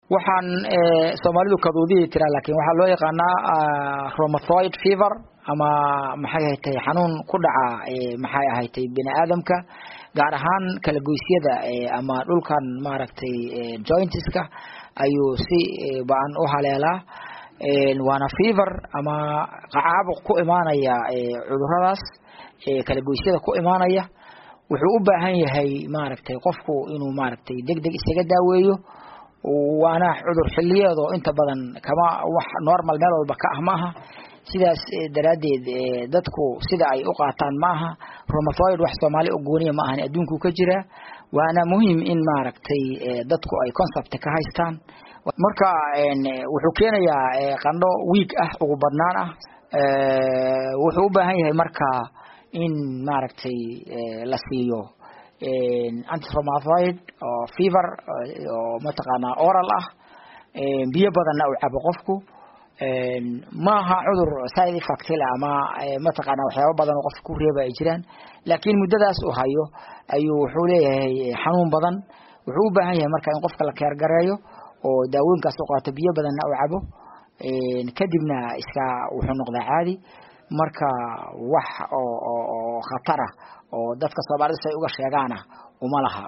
waxaan soomaalidu kaduudihii tiraa laakiin waxaa loo yaqaanaa romathoid fever ama maxay ahatay xanuun ku dhaca maxay ahatay bini aadamka gaar ahaan kala goysyada ama dhulkan maaragtay jointiska ayuu si ba-an u haleelaa waana fever ama caabuq ku imaanaya cuduradaas kala goysyada ku imaanaya wuxuu u baahan yahay maaragtay qofku inuu maaragtay deg deg isaga daaweeyo waana cudur xiliyeed oo inta badan kama wax normal meel walba ka ah ma aha sidaas daraaddeed dadku sida ay u qaataan ma aha romathoid wax soomaali oo gooniya ma ahan adduunku ka jiraa waana muhiim in maaragtay dadku ay concept ka haystaan marka wuxuu keenayaa qandho week ah ugu badnaan ah wuxuu u baahan yahay marka in maaragtay la siiyo antiromatoid oo fever oo mataqaanaa oral ah biyo badanna uu cabo qofku maaha cudur side effect le ama mataqaana waxyaaba badan oo qofka ku reeba ay jiraan laakiin muddadaas uu hayo ayuu wuxuu leeyahay xanuun badan wuxuu u baahan yahay marka in qofka la keergareeyo oo daawooyinkaas u qaato biyo badanna uu cabo kadibna iska wuxuu noqdaa caadi marka wax oo oo khatara oo dadka soomaalida say uga sheegaana uma laha